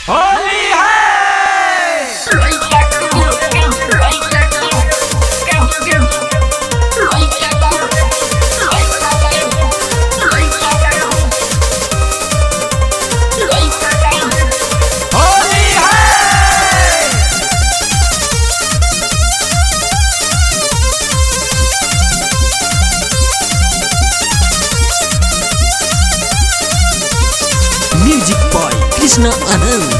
होली है होली है music boy Krishna आनंद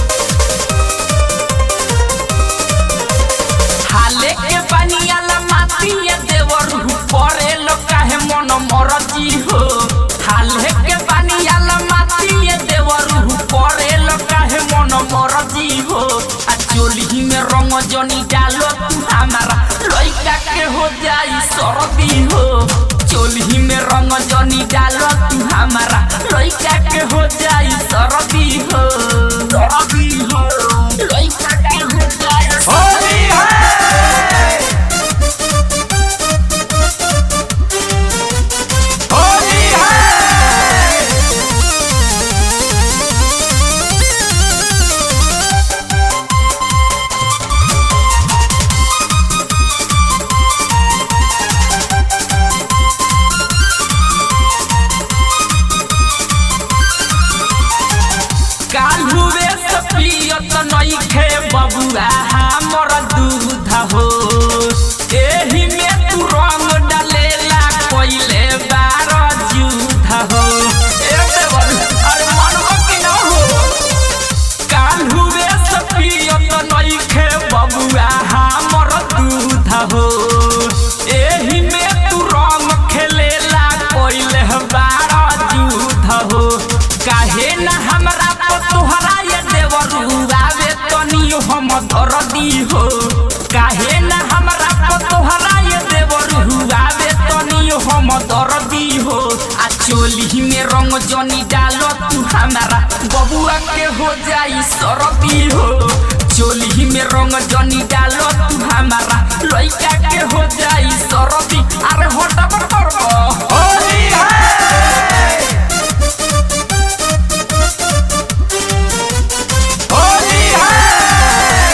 हाले के बनियाला मातिया देवर परे लो काहे मन मरजी हो हाले के बनियाला मातिया देवर परे लो काहे मन मरजी हो आ चोली में रंग जनी डालो तू हमारा लइका के हो जाई सरदी हो चोली में रंग जनी डालो तू हमारा लइका के हो जाई सरदी हो सरदी हो लइका के हो जाई होली है होली है काल्हुए से पियत नइखे बबुआ हमर दूध हो एही में तू रंग डालेला कोइले बार जुध हो ए देवर अरे मनवा कि न हो काल्हुए से पियत नइखे बबुआ हमर दूध हो एही में तू रंग खेलेला कोइले बार जुध हो काहे ना हमरा पर तोहरा ये देवरू आवे तनी हम दरदी हो काहे ना हमरा पर तोहरा ये देवरू आवे तनी हम दरदी हो आ चोली में रंग जनी डालो तू हमारा बबुआ के हो जाई सरदी हो चोली में रंग जनी डालो तू हमारा लइका के हो जाई सरदी अरे हटब करबो होली है होली है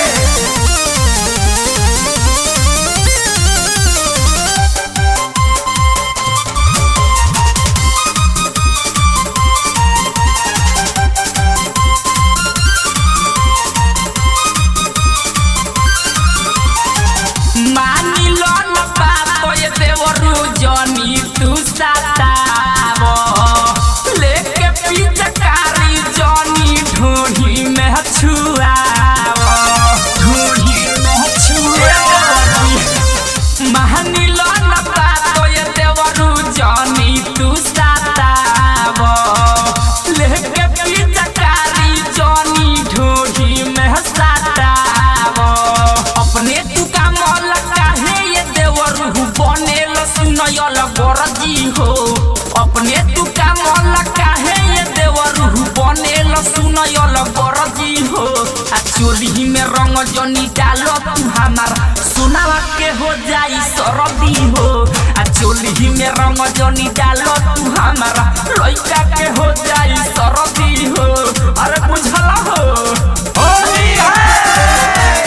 मानी लो न बातो ये देवरू जनी तू सताव लेके पिचकारी जनी ढोढ़ी में छुआव ढोढ़ी में छुआव मानी लो न बातो ये देवरू जनी तू सताव लेके पिचकारी जनी ढोढ़ी में सताव अपने तू काम काहे ये देवरू बनेल सुनयल गरजी हो अपने तू काम काहे ये देवरू बनेल सुनयल गरजी हो आ चोली में रंग जनी डालो तू हमारा सुनावा के हो जाई सरदी हो आ चोली में रंग जनी डालो तू हमारा लइका के हो जाई सरदी हो अरे बुझला हो होली है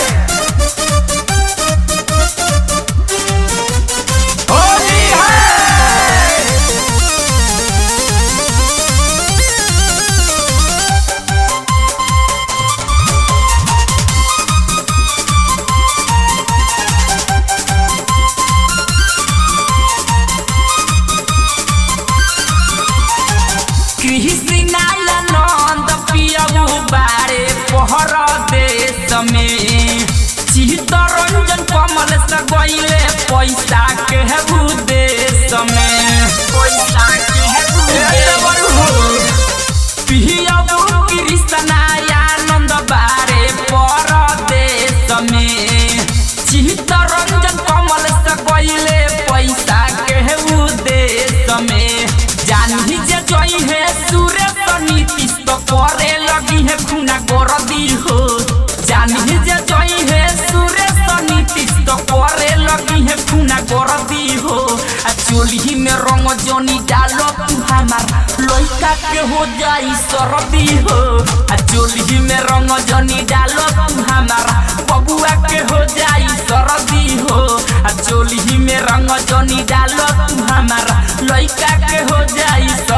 होली है कृष्णा नंद पियबू बारे पहर देश में चित्तरंजन कमल से गईले पैसा के हेबू देश में पैसा के हेबू पियबू कृष्णा आनंद बारे पर देश में चित्तरंजन कमल से गईले पैसा के हेबू देश में जानही जे जई है सुरेश नीतीश तो करे लगी है खुना गरदी हो जानही जे जई है सुरेश नीतीश तो करे लगी है खुना गरदी हो आ चोली में रंग जनी डालो तू हमार लइका के हो जाई सरदी हो आ चोली में रंग जाई सरदी हो आ चोली में रंग जनी डालो तू हमारा लइका के हो जाई